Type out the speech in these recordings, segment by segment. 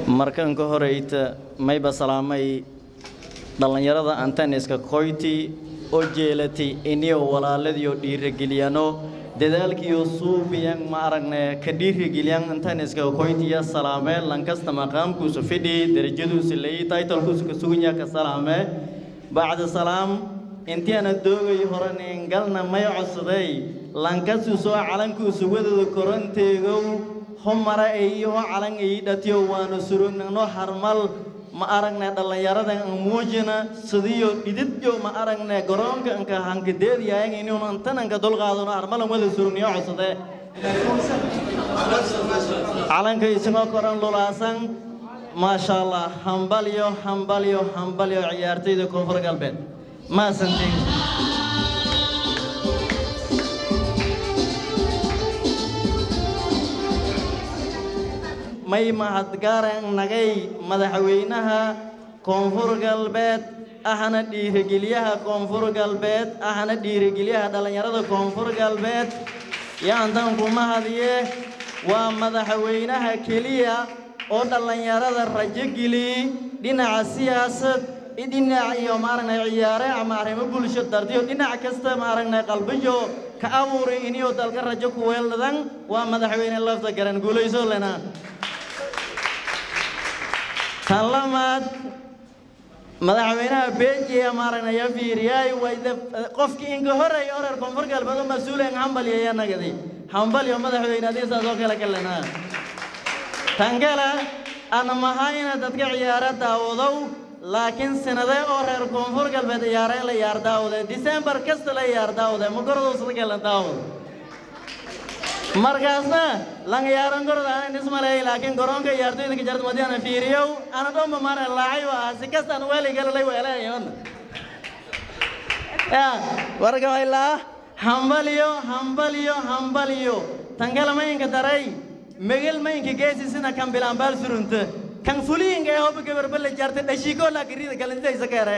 markan ka horeyta mayba salaamay dhallinyarada antaniska koyti oo jeelatay iniyo walaaladiyo dhiirageliyano dadaalkiyo suubiyan ma aragne ka dhiirageliyaan antaniska koytiya salaame lankasta maqaamkuusu fidhi darajaduusu lay taytalkuusu ka suganya ka salaame bacda salaam intiana doogay horanin galna may codsaday lankasu soo calankuusu wadada koranteegow homara iyo calan ay dhatiyo waanu surugnano harmal ma aragne dhallinyarada aan muujina sidiyo dhididyo ma aragne garoonka anka hankadeediyayan inuun antananka dulqaadano harmalan wada surugniyo codsade calanka isagoo koran lulaasan maasha allah hambalyo hambalyo hambalyo ciyaartayda koonfur galbeed maasantiin may mahadgaran nagay madaxweynaha koonfur galbeed ahna dhiirigeliyaha koonfur galbeed ahna dhiirigeliyaha dhallinyarada koonfur galbeed yaantan ku mahadiye waa madaxweynaha keliya oo dhallinyarada rajo geliyey dhinaca siyaasad dhinac iyo maaragna ciyaare ama arrimo bulsho dartiyo dhinac kasta maaragna qalbijo ka abuuray iniyo dalka rajo ku weeldadan waa madaxweyne lafta garan guulayso lena tan lamaad madaxweynaha bejiya maaragnaya fiiriyay wayda qofkii inka horeey oo reer koonfur galbeed oo mas-uulen hambalyo ayaa nagadi hambalyo madaxweyne adii saas oo kale kalena tan kale ana mahayna dadka ciyaara daawadow laakiin sanade oo reer koonfur galbeed ciyaareen la yaar daawade disembar kasta la yaar daawade ma gorodowsada kale daawad markaasna lang yaaran gorda aan ismaleey laakiin garoonka ciyaartoyda ka jarta madiana fiiriyow ana dhomba mara laacay waa si kastaan weeli gala lay weelayon ya warka waylaa hambaliyo hambaliyo hambaliyo tangala mayinka daray megel mayinka geesi sina kan bilaambaal surunta kan fuliinka ee hoba gabarba la jarta dhashiikoo laakirida kalintaysa keere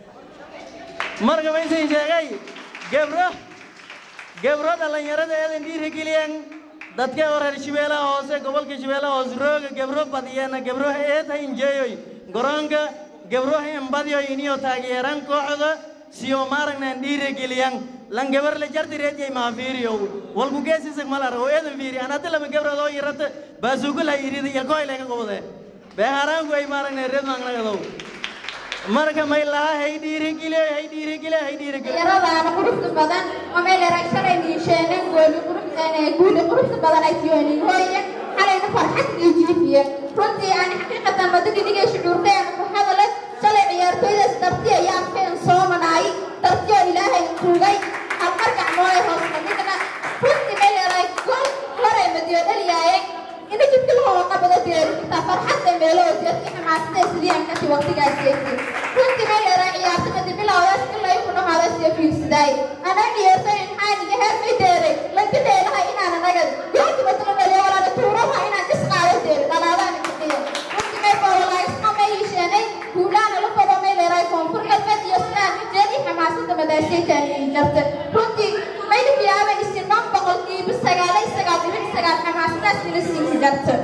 marka maysan sheegay gebro gebro dhallinyarada eedan dhiirigeliyeen dadka oo reer shabeellaha hoose gobolka shabeellaha hoose rooga gebro badiyana gebro eed ha injeeyoy garoonka gebro ha inbadiyoy iniyo taageeran kooxda siyo maaragnan dhiirigeliyan lan gabar la jarti reejay maa fiiriyo walku geesisag malar oo eedan fiiri an hadda lama gabrood oo yirata baasugula yirida ilkoy lega gobode beeharaanku ay maaragnan reed maangnagadow marka may laha hay dhiirigeliyo hay dhiirigeliyo hay dhiirigeliyo yaradaana quruxda badan oo meel eragsanay niisheeneen gooli quruxdaan guuli quruxda badan ay tiyoonin hooye xalayna farxad iyo jiifiye runtii aan xaqiiqatan badadidigay shucuurteen ku hadale shalay ciyaartooydaas darti ayaa afkeen soomanaay dartiyo ilaahay kugay halmar gacmooday hoos fadhigna runtii meel eray gol horay madiyo dhaliyaaye ina jidka lahoo qabada deeritaa farxadda meeloo jeedka xamaasada isliyan kasi waqtigaas jeegtay runtii meel eray ciyaartamadi bilowdaas ilaa iku dhamaadas iyo fiirsidaay ana ciyaartay maxaaniga heer may deeray lanka deelaha inaan anaga goolki matala dhaliyo walaala tuuraha inaan is qaado deeri dhalaadaan kaqiya runtii may boololaa isma may hisheenay kuulaana la fado meel eray koonfur galbeed iyo sidaan jeedi xamaasada madaasaytaan jarta runtii may biyaaba isinan boqolkiiba sagaalay sagaal dhibic sagaal xamaasadaas ila siin jarta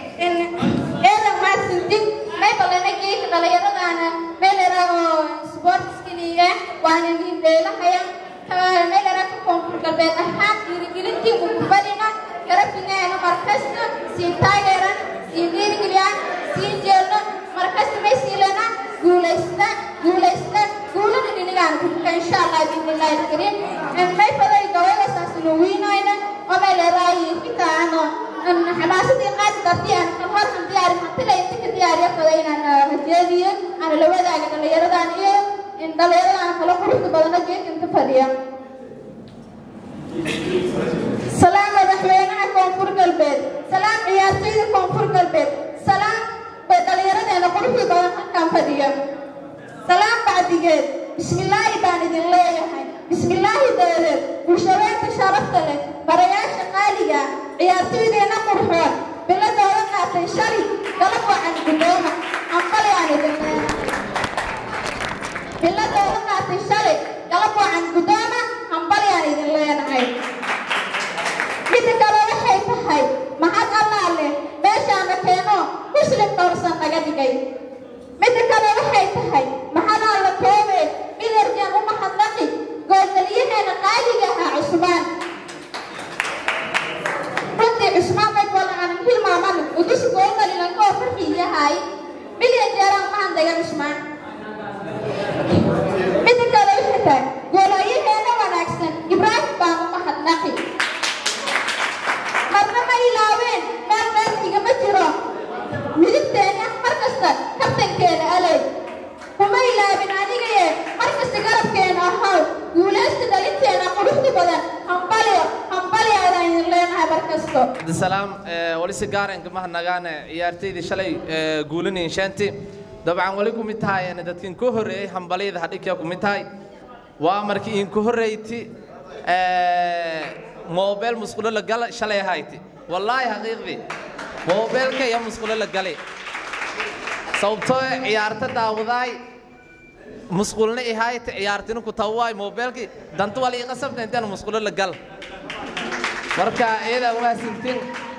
eedan maasintin may balana geeka dhalinyaradaana meel eragoo sportskiniye waana niindheelahaya meel eraga koonfur galbeed ahaan dhiirigelintii ugu fadhina garabinaana markasta siin taageeran siin dhiirigeliyaan siin jeelno markasta may siilana guulaysta guulaysta guulana dhinigaan kubuka insha allah biidnillahi alkariim may faday gabaygasaas nuwiinayna oo meel eraayi intaano xamaasadii qaadi dartii aan kalmarkan diyaari hantila inta ka diyaariya faday inaan rajeediyo aan la wadaaga dhallinyaradan iyo dhallinyaradan kala quruxda badana geed inta fadhiya salaam madaxweynaha koonfur galbeed salaam ciyaartoyda koonfur galbeed salaam bay dhallinyaradeena quruxda badan halkan fadhiya salaam bacdigeed bismillaahi baan idin leeyahay bismillaahi daadeed bulshabeenta sharafta leh barayaasha qaaliga ciyaartoydeenna qurxoon biladooda qaatay shali galab wacan guddooma ambali aan idin leeyahay biladooda qaatay shali galab wacan guddooma ambali aan idin leenahay midda kale waxay tahay mahad allaa leh meeshaana keeno muslim dhowrsan dhigay midda kale waxay tahay maxalaa la koobee midarjan u mahadnaqi goolgaliyaheena qaaliga ahaa cusmaan runtii cusmaan may wada aanan hilmaaman udus goolgalilan koo farxiyahay milyan jeeraan mahandaga cusmaan midda kale waxay tahay goolayaheena wanaagsan ibraahim baan u mahadnaqi marna ma ilaaween meel meel igama jiro midibteena mar kasta kabtankeena aley kuma ilaabin anigaye mar kasta garabkeena ahaw guulaysta dhalinteena quruxda badan hambalyo hambalyo ayaan idin leenahay mar kasto salaam wali si gaaren kama nagaane ciyaartaydii shalay guulinayn shanti dabcan wali ku mid tahay dadkin ku horeeyay hambalyada hadhikia ku mid tahay waa markii in ku horeeyti moobeel musqulo la gala shalay ahayti wallaahi xaqiiqdii moobeelka iyo musqulo la galay sababtoo ciyaarta daawadaay musqulna ihaayta ciyaartina ku tawaay moobeelkii danta wala ii qasabta intaan musqulo la gal marka iyadaa waasintin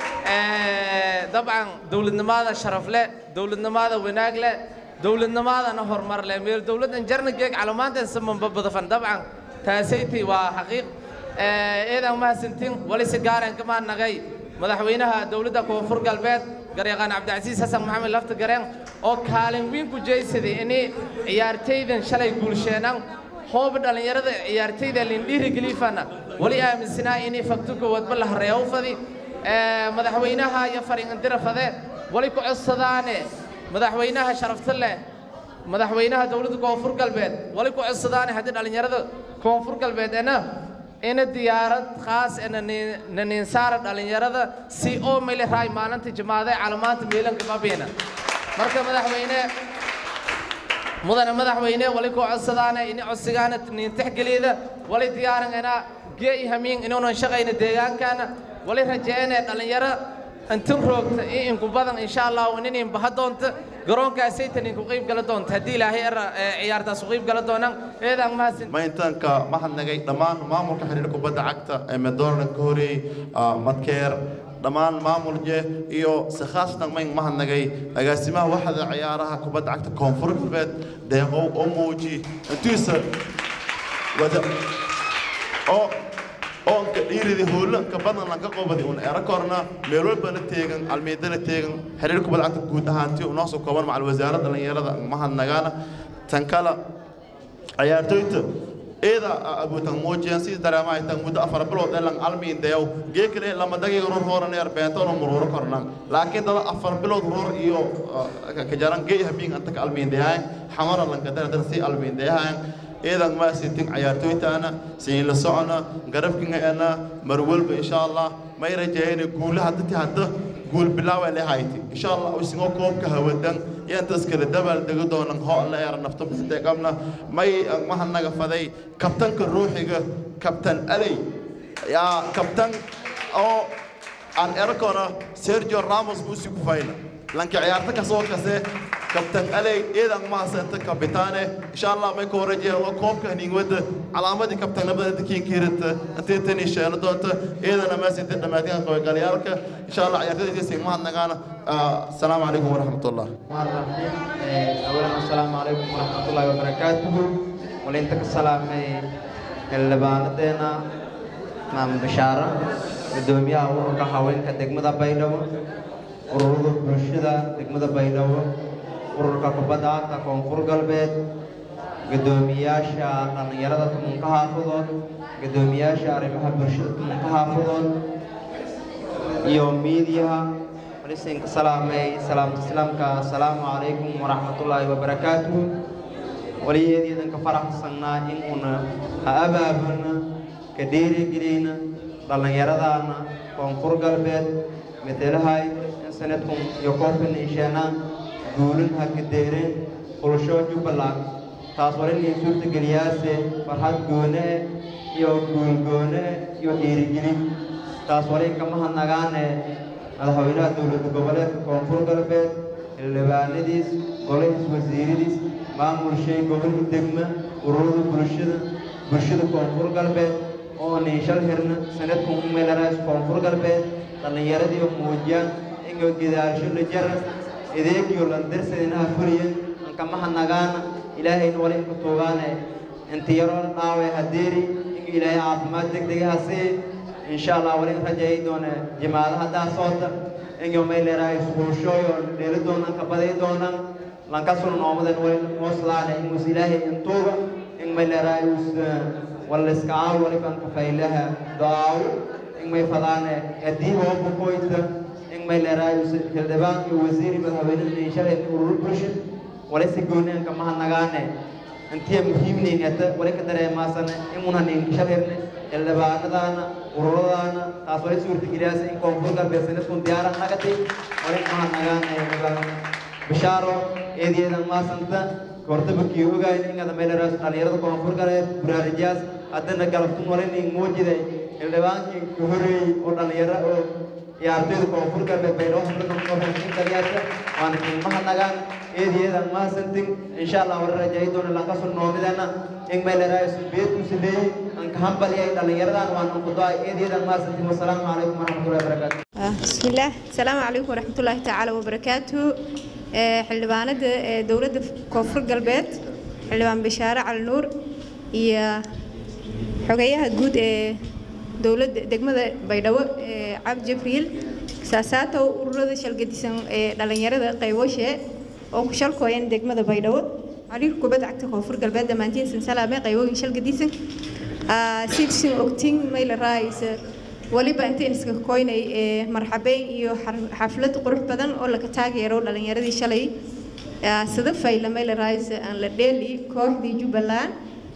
dabcan dowladnimada sharaf leh dowladnimada wanaag leh dowladnimadana horumar leh meel dowladdan jarna geeg calamaantan samanba badafan dabcan taasayti waa xaqiiq iyadaa waasintin wali si gaaren kama nagay madaxweynaha dowladda koonfur galbeed garyaqaan cabdicasiis xasan maxamed lafta gareen oo kaalin weyn ku jeysaday inay ciyaartaydan shalay guulsheenan hooba dhallinyarada ciyaartayda lindhiirigelifana wali aaminsanaa inay fakto koowaadba la hareeyo fadi madaxweynaha iyo fariingandira fade wali ku codsadaane madaxweynaha sharafta leh madaxweynaha dowladda koonfur galbeed wali ku codsadaane haddii dhallinyarada koonfur galbeed ena ina diyaarad khaas na ninsaara dhallinyarada si oo mele raay maalinta jimaade calamaanta miilanka babiina marka madaxweyne mudane madaxweyne wali ku codsadaana ini codsigaana niintixgeliyda wali diyaarangana gee i hamiin inuunan shaqayna deegaankaana wali rajeene dhallinyaro intin roogta iyo inku badan insha allahu inin baha doonta garoonkaasaytan inku qiib gala doonta haddii ilaahay era ciyaartaas u qiib gala doonaan eedaan mahadsan mayntaanka mahadnagay dhammaan maamulka xiriir kubadda cagta ee medoorna ka horeeyey madkeer dhammaan maamulje iyo si khaasatan mayn mahadnagay agaasimaha waxda ciyaaraha kubadda cagta koonfur galbeed deeqow oo muuji intiisa wada oo oonka dhiiridi hoolanka badan lanka qobadi un erakorna meel walbana teegan almeedana teegan xiriir kubadda cagta guud ahaantii unoo soo kooban macal wasaaradda dhallinyarada mahadnagaana tan kale ciyaartoyta eeda abuutan muujiyan si dareema ay tan muddo afar bilood ee lang almiin dayaw geekale lama dagiga ror horan yar beentona mururo kornan laakiin dada afar bilood ror iyo ka jaran gey habiin anta ka almiin dayahan xamara lanka dara dara si almiin dayahan eedan ma sintin ciyaartoytaana siin la socona garabkingaana mar walba insha allah may rajayna guulaha dadti hadda guul bilaawa lehayti insha allah usingo koobka hawadan yantas kala dabal dego doonan ho la yar nafta bisite qabna may mahanaga faday kabtanka ruuxiga kabtan alay ya kabtan oo aan erakona sergio ramos busi ku fayna lanka ciyaarta ka soo kase kabtan alay eedan mahasanta kabitaane insha allah may ko rajeen oo koobka nin wada calaamadii kabtanimada dadkiin kiirata intee tani sheeno doonta eedana ma sinta dhamaadkan qoy galyaalka insha allah ciyaartooyda si mahadnagaana السلام عليكم ورحمة الله أولا السلام عليكم ورحمة الله وبركاته ولنتك السلام اللباندنا مام بشارة قدوميا ورقة حوالين كدقمة بينو ururada bulshada degmada baydhabo ururka kubadda cagta koonfur galbeed guddoomiyaasha dhallinyarada tumunka xaafadood guddoomiyaasha arrimaha bulshada tumunka xaafadood iyo miidiyaha walisinka salaamay salaamta islaamka assalaamu calaykum waraxmatullaahi wabarakaatuhu waliyeediidanka faraxsannaa in una ha abaabulna ka dhiirigelina dhallinyaradaana koonfur galbeed metelahay sanadkun iyo koobkan isheenaan guulin ha kadeereen bulsho jubbaland taas war inay suurtageliyaase farxad goone iyo guulgoone iyo dhiirigelin taas war in kama hadnagaane madaxweynaha dowlad goboleedka koonfur galbeed xildhibaanadiis golahiis wasiiradiis maamulshay gobolka degma ururada bulshada bulshada koonfur galbeed oo niishal hirna sanadkun umeelaraas koonfur galbeed dhallinyaradii muujiyaan ingo gidaasho la jara ideegiyo landirsadinaha furiye ankamaha nagaana ilaahayna wali inku tuugaane inta yaroo dhaawe hadeeri in ilaahay caafimaad degdega ha sii insha allah wali rajay doona jimaada haddaa soota inyo may leerahay iskuulshooyo dheeli doonaan ka baday doonaan lankasuna noomadan wali mooslaane ingus ilaahay intuuga in may leerahay us waliskacaaw waliban kafaylaha do-aawo in may fadaane haddii hooba koyta in may leerahay us xildhibaan iyo wasiiri madaxweynena shalay urur bulsha wali si gooniyan kamaha nagaane intiya muhiimnayn hadda wali ka dareemaasane imunanin shalirne xildhibaanadaana ururadaana taas wali suurtageliyaasa in koonfur galbeed sanadkun diyaaran nagati wali maha nagaane bishaaro eedeedan maasanta hortabakii ogayn ingada meeleraas dhalinyarada koonfur galbeed buraarijaas haddana galabtun walinin muujide xildhibaankii ka horeeyey oo dhalinyaro oo ciyaartoyda koonfur galbeed bay noo hadlanaorasin kaliyaasa waana qiimaha nagaan eedeedan maasantin insha allah wala rajay doona lankasun noomidana in meeleraas beedkusi leeyey anka hambaliyay dhalinyaradan waan ankudoa eedeedan maasantin wasalaamu calaykum waraxmatullahi wabarakaatu بسم الله السلام عليكم ورحمة الله تعالى وبركاته xildhibaanada dowladda koonfur galbeed xildhibaan bashaare cali nuur iyo xogeyaha guud ee dowladda degmada baydhabo cabdi jibriil saasaato ururada shalgadisan ee dhalinyarada qayboshe oo ku shalkooyan degmada baydhabo xiriir kubadda cagta koonfur galbeed dhammaantiin salaame qaybooyin shalgadisan sidsin ogtiin mayla raayisa waliba intayn iska koynay ee marxabeyn iyo xaflad qurux badan oo laga taageero dhalinyaradii shalay sida faylamay la raaysa aan la dheeli kooxdii jubbaland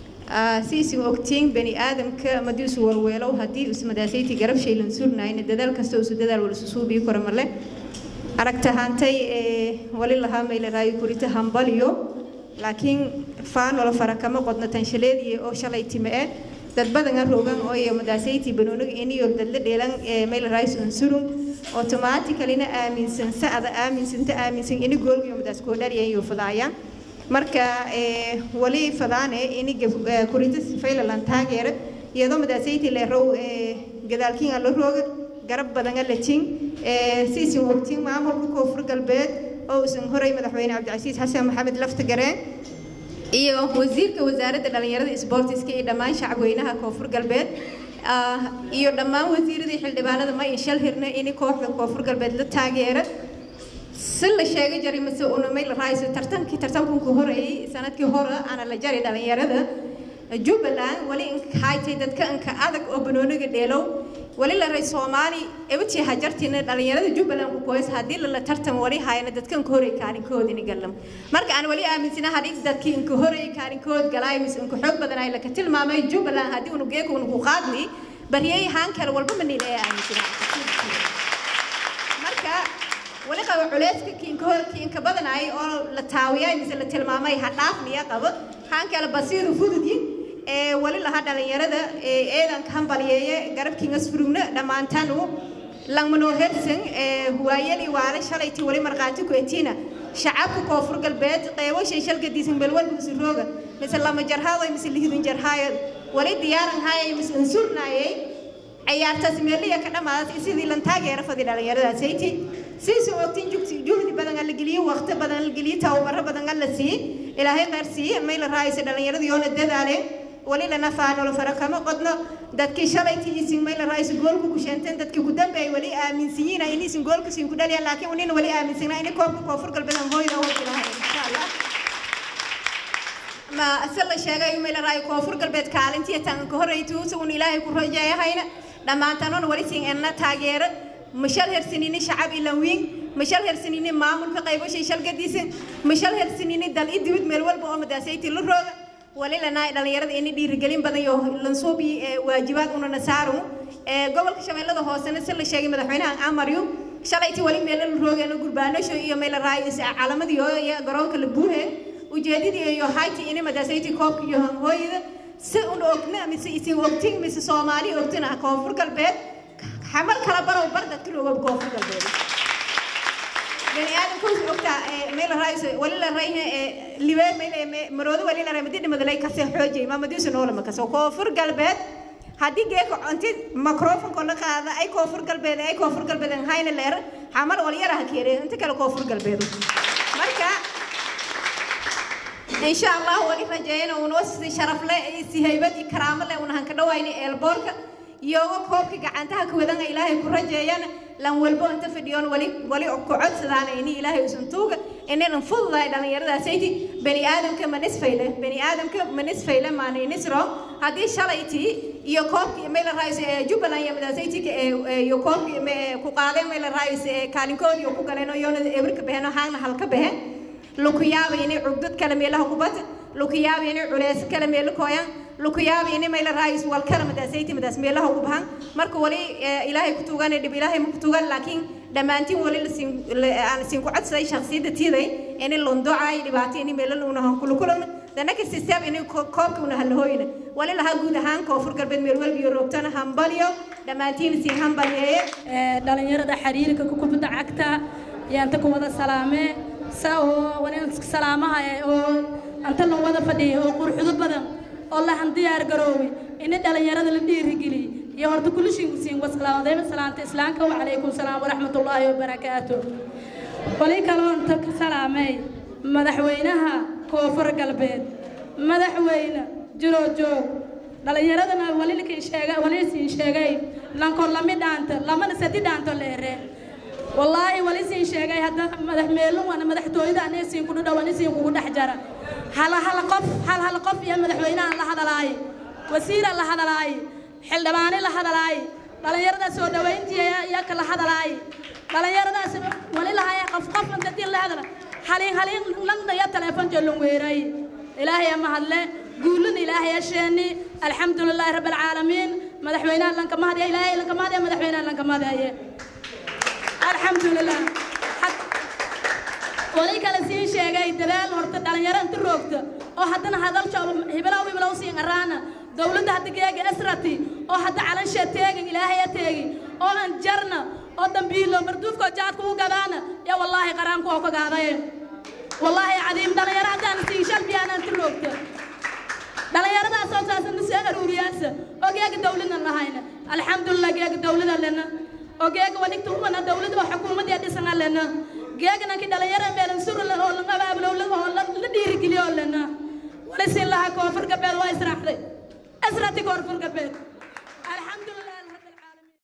si isin ogtiin bani aadamka madii isu warweelow haddii ismadaasayti garab shaylan surnayna dadaal kasta isu dadaal wala susuubii kora marle aragtahaantay ee wali lahaa may la raayo kurita hambaliyo laakiin faanola fara kama qodna tanshaleedii oo shalay time eh dad badan aan roogan oo iyo madaasayti banoonig iniyo dadla dheelan ee meel rice unsurum automatically aaminsan saada aaminsanta aaminsan ini goolgiyo madaas koo dhariyan iyo fadaayaan marka ee wali fadaane ini kurinta faylalan taageera iyadoo madaasayti le row ee gadaalkiin aan la rooga garab badan la tin ee siisin waqtiin maamulka koonfur galbeed oo usan horay madaxweyne cabdicasiis xasan maxamed lafta gareen iyo wasiirka wasaaradda dhalinyarada isboortiska iyo dhammaan shacabweynaha koonfur galbeed iyo dhammaan wasiiradii xildhibaanada ma in shal hirna ini kooxda koonfur galbeed la taageera si la sheegay jari mase unamay la raayso tartankii tartankunku horeeyey sanadkii hore ana la jari dhalinyarada jubbaland wali inkaaytay dadka inka adag oo banooniga dheelow wali la ray soomaali ebatii hajartina dhalinyarada jubbaland ku koys haddii la tartan wali hayana dadka inka horey kaalinkood ini galam marka aan wali aaminsana hadii dadkii inka horey kaalinkood galaay mise inka xoog badan ay laka tilmaamay jubbaland haddii unu geeka unugu qaadni baryay haan kale walba manila ee aaminsana marka wali qaba culeyska kiinka hor kiinka badanay oo la taawiyay mise la tilmaamay ha dhaafniya qabo haan kale basiiru fududyin ee wali laha dhalinyarada ee eedanka hambaliyeeye garabkiingas furugna dhammaantanu langmanoo hersan ee huwaayali waale shalayti wali markhaati ku etiina shacabka koonfur galbeed qeybashay shalgadiisan belwalba usurooga mise lama jarhaadoy mise lihidun jarhaayo wali diyaaran haayay mise unsurnaayay ciyaartaas meeliya ka dhamaadatay sidii lan taageera fadi dhalinyaradaasaytii siisan ogtiin juhdi badan la geliyo waqti badan la geliyo tababaro badan la siiye ilaahay qaar siiye may la raayaysa dhalinyarada yoona dadaaleen wali lana faanolo fara kama qodno dadkii shalaytii isin may la raayaysa goolku ku sheenteen dadkii ku dambeeyay wali aaminsiyiina in isin goolku siin ku dhaliyaan laakiin unina wali aaminsanaa in koobka koonfur galbeed hooyada oo jirahay insha allah ma asal la sheegay may la raayo koonfur galbeed kaalintii tan ka horeytu sugun ilaahay ku rajeeyahayna dhammaantanon wali siin enna taageero mashal hersanini shacab ilan wiin mashal hersanini maamulka qaybashay shalgadiisan mashal hersanini dal i dibid meel walba oo madaasayti la rooga wali lanaa dhalinyarada ini dhiirigelin badan iyo lansuubi waajibaad unana saaru gobolka shabeellada hoosena si la sheegay madaxweynaha amaryu shalayti wali meelo la roogeeno gurbaanasho iyo meel raayo calamadii iyo garoonka la buuhe ujeedadii iyo hayti ini madaasayti koobka iyo hooyada si un ogna mise isin ogtin mise soomaali ogtina koonfur galbeed xamal kala barow bar dadka roogab koonfur galbeed bani aadamkuus ogtaa meel raayso wali la rayne libee meel maroodo wali la ray madi dhimadalay kase xoojay maamadiisu noolama kaso koonfur galbeed haddii geeka inti microfonka la qaada ay koonfur galbeed ay koonfur galbeed hayna leer xamar wal yara ha keere inta kale koonfur galbeed marka insha allah wali rajeeyana uuna si sharaf leh si haybad iyo karaamo leh una hanka dhawayna eelboorka iyoga koobka gacantaha ka wadanga ilaahay ku rajeeyana lan walbo inta fadhiyoon wali wali ku codsadaana ini ilaahay usan tuuga inaynan fududahay dhallinyaradaasaytii bani aadamka ma nisfayle bani aadamka ma nisfayle maana inisro haddii shalaytii iyo koobkii mayla raayis ee jubbaland iyo madaasaytika iyo koobkii ku qaadeen mayla raayis ee kaalinkoodii ku galeen oo yoona ebrika baheen oo haagna halka baheen lukuyaaba inay cugdad kale meelaha kubad lukuyaaba inay culeys kale meelo kooyaan lukuyaaba inay mayla raayis wal kale madaasaytii madaas meelaha ku bahan marka wali ilaahay ku tuuganay dhib ilaahay ma ku tuugan laakiin dhammaantiin wali aan isinku codsaday shakhsiyadda tiiday inay londocaay dhibaato inay meelo una hankulukulana danaka system inay koobka una halahooyna wali lahaa guud ahaan koonfur galbeed meel walba iyo roogtana hambaliyo dhammaantiin siin hambaliyeeye dhalinyarada xiriirka kubadda cagta yaanta ku wada salaamee sa oo wani salaamaha oo anta la wada fadhiya oo qurxudo badan oo lahan diyaar garooway in dhalinyarada la dhiirigeliy iyo horta kulishiinku siin wasalaamadayn salaanta islaamka wacalaykum salaam waraxmatullaahi wabarakaatu wali kaloo inta ka salaamay madaxweynaha koonfur galbeed madaxweyne jiroo joog dhalinyaradana walikin sheega walisiin sheegay lankor lami dhaanta lamana sadi dhaanto leere wallaahi walisiin sheegay hadda madax meelun wana madaxtooyada anisiin kugu dhow anisiin kugu dhex jara hal hal qof hal hal qof iyo madaxweynaha la hadalaaye wasiira la hadalaaye xildhibaane la hadalaaye dhalinyarada soo dhawayntii iyaka la hadalaaye dhalinyaradaas wali lahaya qof qof inta dil la hadala halin halin langdaya teleefon jolon weeray ilaahay ama hadle guulun ilaahay asheeni alxamdulilaahi rabbi alcaalamiin madaxweynaha lanka mahadya ilaahay lanka mahadya madaxweynaha lanka mahadyaye alxamdulilah wali kale sii sheegay dadaal horta dhalinyaro inta roogta oo haddana hadaljo hibilow hibilow siin araana dowladda hadda geega esrati oo hadda calansha teegin ilaahaya teegi oo aan jarna oo dambiilo marduufkoo jaadka u gadaana ya wallaahi qaraanku oo kagaadaye wallaahi cadiim dhalinyaro haddaan siin shalbiyaan inta roogta dhalinyaradaas oo saasana soo aruuriyaasa oo geega dowladna lahayna alxamdulilah geega dowlada lena oo geega wadigta umana dowladda oo xukuumadii dhisan lena geega nanki dhalinyaro meelan surla oo laga abaablo oo la dhiirigeliyo lena wali siin lahaa koonfur galbeed waa israaxday asrati koonfur galbeed